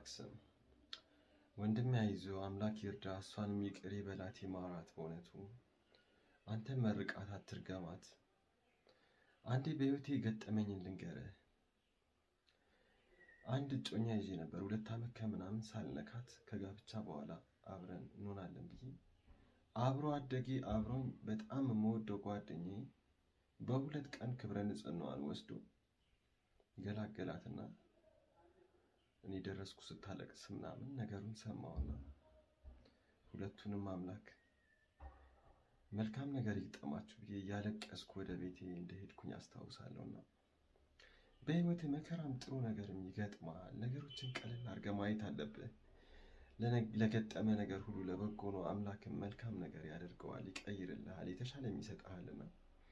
አምላክ ስም ወንድሜ አይዞህ፣ አምላክ ይርዳ፣ እሷንም ይቅር ይበላት ይማራት። በእውነቱ አንተ መርቃት፣ አትርገማት። አንዴ በሕይወቴ የገጠመኝን ልንገርህ። አንድ እጮኛ ይዤ ነበር፣ ሁለት ዓመት ከምናምን ሳልነካት ከጋብቻ በኋላ አብረን እንሆናለን ብዬ አብሮ አደጌ አብሮኝ በጣም የምወደው ጓደኛዬ በሁለት ቀን ክብረ ንጽሕናዋን ወስዶ ገላገላትና እኔ ደረስኩ ስታለቅስ ምናምን ነገሩን ሰማውና ሁለቱንም አምላክ መልካም ነገር ይግጠማችሁ ብዬ እያለቀስኩ ወደ ቤቴ እንደሄድኩኝ አስታውሳለሁና በሕይወት መከራም ጥሩ ነገርም ይገጥማል። ነገሮችን ቀለል አድርገህ ማየት አለብህ። ለገጠመ ነገር ሁሉ ለበጎ ነው። አምላክም መልካም ነገር ያደርገዋል፣ ይቀይርልሃል፣ የተሻለም ይሰጥሃልና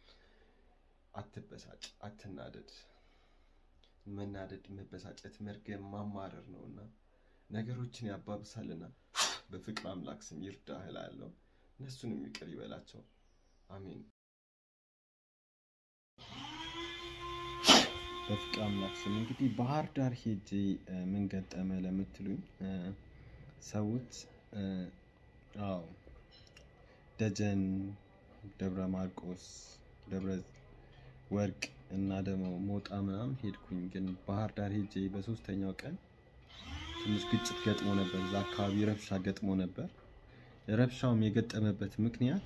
አትበሳጭ፣ አትናደድ። መናደድ፣ መበሳጨት፣ መርገም፣ ማማረር ነውና ነገሮችን ያባብሳልና በፍቅር አምላክ ስም ይርዳህ እላለሁ። እነሱንም ይቅር ይበላቸው። አሜን። በፍቅር አምላክ ስም እንግዲህ ባህር ዳር ሄጄ ምን ገጠመ ለምትሉኝ ሰዎች አዎ ደጀን፣ ደብረ ማርቆስ፣ ደብረ ወርቅ እና ደግሞ ሞጣ ምናምን ሄድኩኝ። ግን ባህር ዳር ሄጄ በሶስተኛው ቀን ትንሽ ግጭት ገጥሞ ነበር። እዛ አካባቢ ረብሻ ገጥሞ ነበር። ረብሻውም የገጠመበት ምክንያት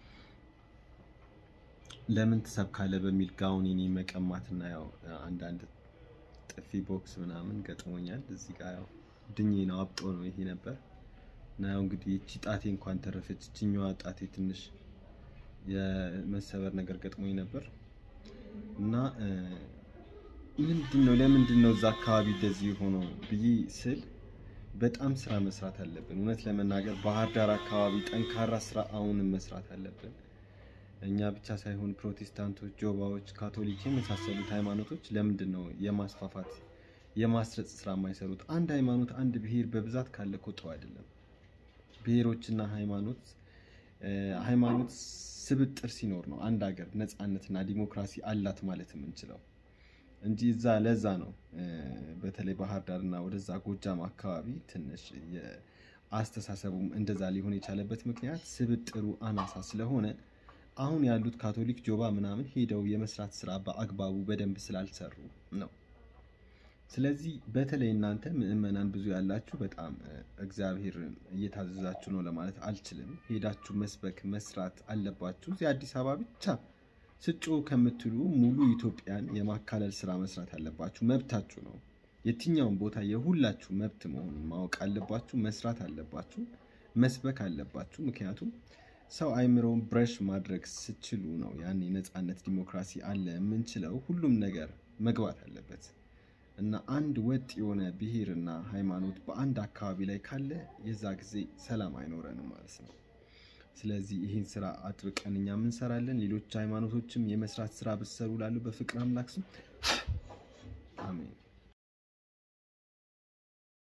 ለምን ትሰብካለህ በሚል ጋውኔን መቀማትና ያው አንዳንድ ጥፊ ቦክስ ምናምን ገጥሞኛል። እዚህ ጋር ያው ድኜ ነው አብጦ ነው ይሄ ነበር እና ያው እንግዲህ እቺ ጣቴ እንኳን ተረፈች። እችኛዋ ጣቴ ትንሽ የመሰበር ነገር ገጥሞኝ ነበር እና ምንድን ነው ለምንድን ነው እዛ አካባቢ እንደዚህ ሆኖ ብዬ ስል በጣም ስራ መስራት አለብን። እውነት ለመናገር ባህር ዳር አካባቢ ጠንካራ ስራ አሁንም መስራት አለብን። እኛ ብቻ ሳይሆን ፕሮቴስታንቶች፣ ጆባዎች፣ ካቶሊክ የመሳሰሉት ሃይማኖቶች ለምንድን ነው የማስፋፋት የማስረጽ ስራ የማይሰሩት? አንድ ሃይማኖት አንድ ብሔር በብዛት ካለ እኮ ጥሩ አይደለም። ብሔሮችና ሃይማኖት ሃይማኖት ስብጥር ሲኖር ነው አንድ ሀገር ነፃነትና ዲሞክራሲ አላት ማለት የምንችለው እንጂ እዛ ለዛ ነው በተለይ ባህር ዳርና ወደዛ ጎጃም አካባቢ ትንሽ አስተሳሰቡም እንደዛ ሊሆን የቻለበት ምክንያት ስብጥሩ አናሳ ስለሆነ አሁን ያሉት ካቶሊክ ጆባ ምናምን ሄደው የመስራት ስራ በአግባቡ በደንብ ስላልሰሩ ነው። ስለዚህ በተለይ እናንተ ምዕመናን ብዙ ያላችሁ በጣም እግዚአብሔርን እየታዘዛችሁ ነው ለማለት አልችልም። ሄዳችሁ መስበክ መስራት አለባችሁ። እዚህ አዲስ አበባ ብቻ ስጮ ከምትሉ ሙሉ ኢትዮጵያን የማካለል ስራ መስራት አለባችሁ። መብታችሁ ነው። የትኛውን ቦታ የሁላችሁ መብት መሆኑን ማወቅ አለባችሁ። መስራት አለባችሁ። መስበክ አለባችሁ። ምክንያቱም ሰው አይምሮውን ብረሽ ማድረግ ስችሉ ነው ያኔ ነፃነት፣ ዲሞክራሲ አለ የምንችለው። ሁሉም ነገር መግባት አለበት እና አንድ ወጥ የሆነ ብሔርና ሃይማኖት በአንድ አካባቢ ላይ ካለ የዛ ጊዜ ሰላም አይኖረንም ማለት ነው። ስለዚህ ይህን ስራ አጥብቀን እኛም እንሰራለን። ሌሎች ሃይማኖቶችም የመስራት ስራ ብትሰሩ ላሉ በፍቅር አምላክ ስም አሜን።